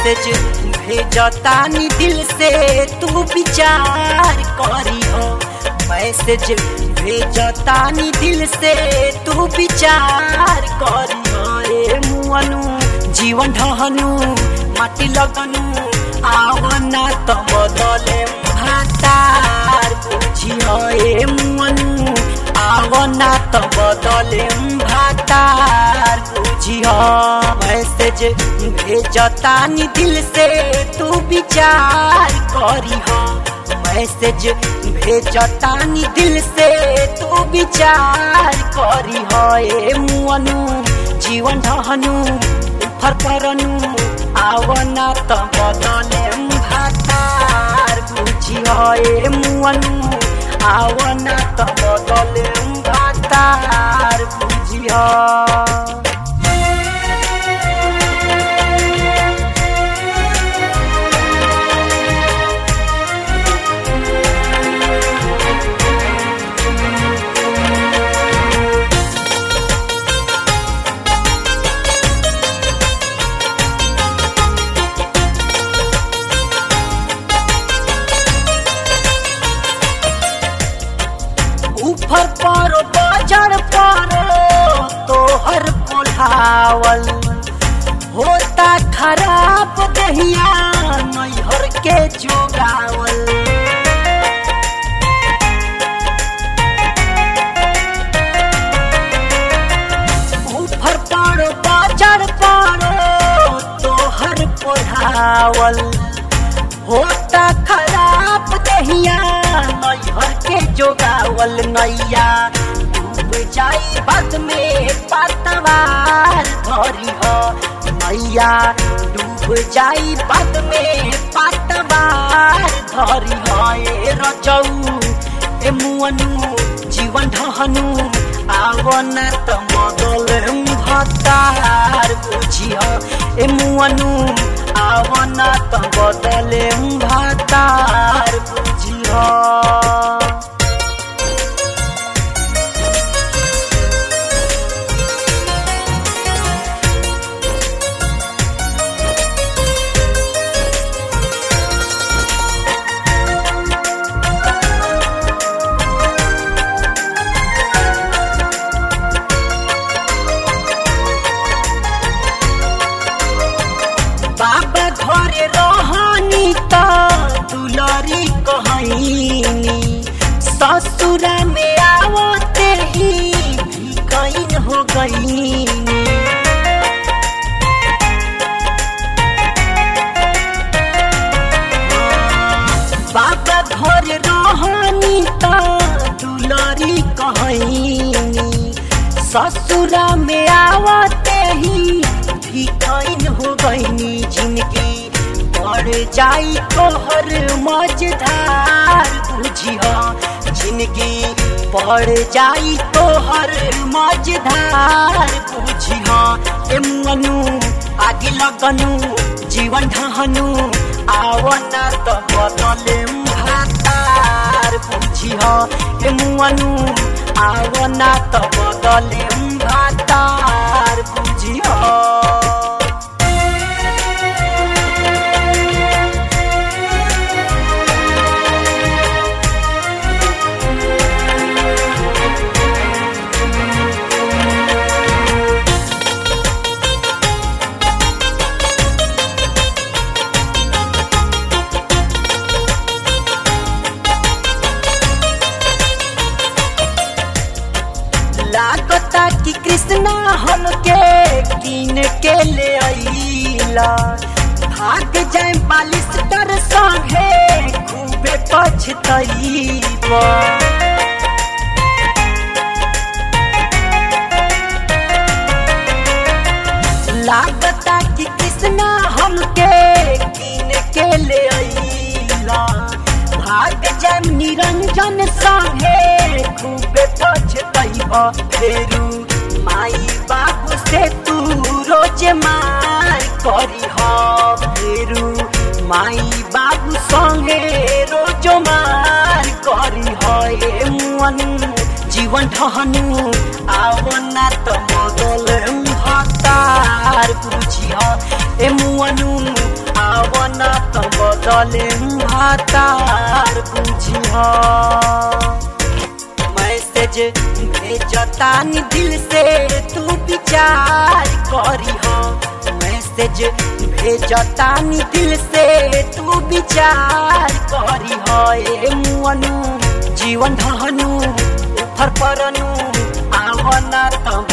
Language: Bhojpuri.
मैसेज भेजतानी दिल से तू विचार करी हो मैसेज भेजतानी दिल से तू विचार करी हो ए मुअनु जीवन ढहनु माटी लगनु आवना त बदले भातार बुझियो ए मुअनु आवना त बदले भातार बुझियो मैसेज भेजतानी दिल से तू विचार करी हो मैसेज भेजतानी दिल से तू विचार करी हो ए मुअनु जीवन ढहनु उफर परनु आवना त बदले भातार बुझियो ए मुअनु आवना त बदले भातार बुझियो ऊपर पारो बाजार पारो तोहर बुलावल होता खराब दहिया नैहर के जोगावल ऊपर पारो बाजार पारो तोहर बुलावल होता खराब दहिया नैहर के जोगावल नैया डूब जाई बाद में पतवार धरी हो नैया डूब जाई बाद में पतवार धरी हो ए रजऊ ए मुअनु जीवन ढहनु आवन त मदल भतार बुझियो ए मुअनु आवन त बदले भातार बुझियो बाबा घरे रहनी त दुलरी कहनी ससुरा में आवते ही कैन हो गई बाबा घरे रहनी त दुलरी कहनी ससुरा में आवते ही भिखाइन हो गईनी जिनकी बढ़ जाई तोहर मझधार बुझिया जिनकी बढ़ जाई तोहर मझधार बुझिया ए मनु आगे लगनु जीवन ढहनु आवना त बदले भातार बुझिया ए मुअनु आवना त बदले भातार बुझिया लागता कि कृष्णा हमके कीन के ले आईला भाग जाए बालिस्टर संगे खूबे पछतईबा लागता कि कृष्णा हमके कीन के ले आईला भाग जाए निरंजन संगे खूबे पछतईबा फेरू माई बाबू से तू रोज मार करी हो फेरू माई बाबू संगे रोज मार करी हो ए मुअन जीवन ठहनु आवना त मदल हतार बुझिह ए मुअनु सलेम भातार बुझी मैसेज भेजतानी दिल से तू विचार करी मैसेज भेजतानी दिल से तू विचार करी ए मुअनु जीवन धनु उफर परनु आवना त